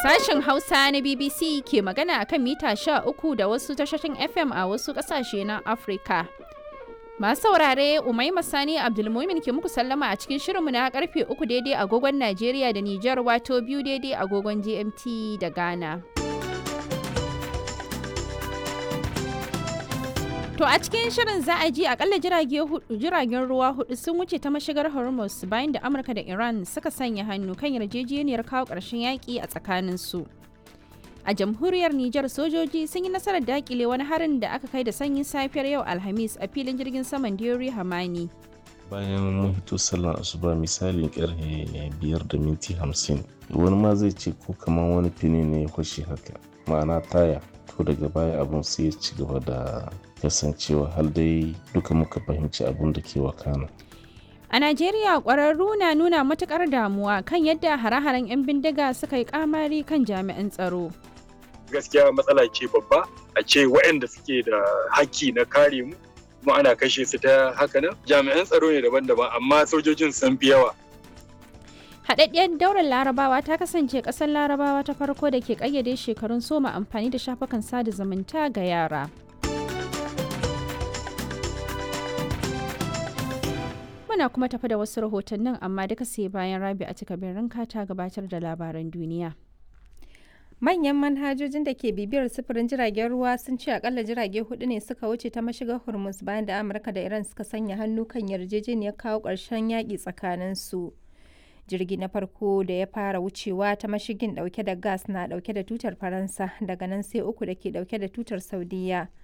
Sashen Hausa na BBC ke magana akan mita 13 da wasu tashoshin FM a wasu ƙasashe na Afirka. Masu saurare Umaima Sani Abdulmumin ke muku sallama a cikin shirinmu na karfe 3 daidai agogon Najeriya da Nijar wato biyu daidai agogon GMT da Ghana. To a cikin shirin za a ji akalla jiragen ruwa hudu sun wuce ta mashigar Hormuz bayan da Amurka da Iran suka sanya hannu kan yarjejeniyar kawo ƙarshen yaƙi a tsakaninsu. A jamhuriyar Nijar sojoji sun yi nasarar dakile wani harin da aka kai da sanyin safiyar yau Alhamis a filin jirgin saman Diori Hamani. Bayan mun hito sallar asuba misalin karfe biyar da minti hamsin wani ma zai ce ko kamar wani fini ne ya kwashe haka ma'ana taya to daga baya abun sai ya ci gaba da kasancewa har dai duka muka fahimci abun da ke wakana. A Najeriya ƙwararru na nuna matuƙar damuwa kan yadda hare-haren 'yan bindiga suka yi kamari kan jami'an tsaro. Gaskiya matsala ce babba a ce waɗanda suke da haƙƙi na kare mu kuma ana kashe su ta haka nan jami'an tsaro ne daban-daban amma sojojin sun fi yawa. Haɗaɗɗiyar daular larabawa ta kasance ƙasar larabawa ta farko da ke ƙayyade shekarun soma amfani da shafukan sada zumunta ga yara. Muna kuma tafi da wasu rahotannin amma duka sai bayan rabi a cika ranka ta gabatar da labaran duniya. Manyan manhajojin da ke bibiyar sufurin jiragen ruwa sun ce akalla jirage hudu ne suka wuce ta mashigar Hormuz bayan da Amurka da Iran suka sanya hannu kan yarjejeniyar kawo ƙarshen yaƙi tsakanin su. Jirgi na farko da ya fara wucewa ta mashigin dauke da gas na dauke da tutar Faransa daga nan sai uku da ke dauke da tutar Saudiya.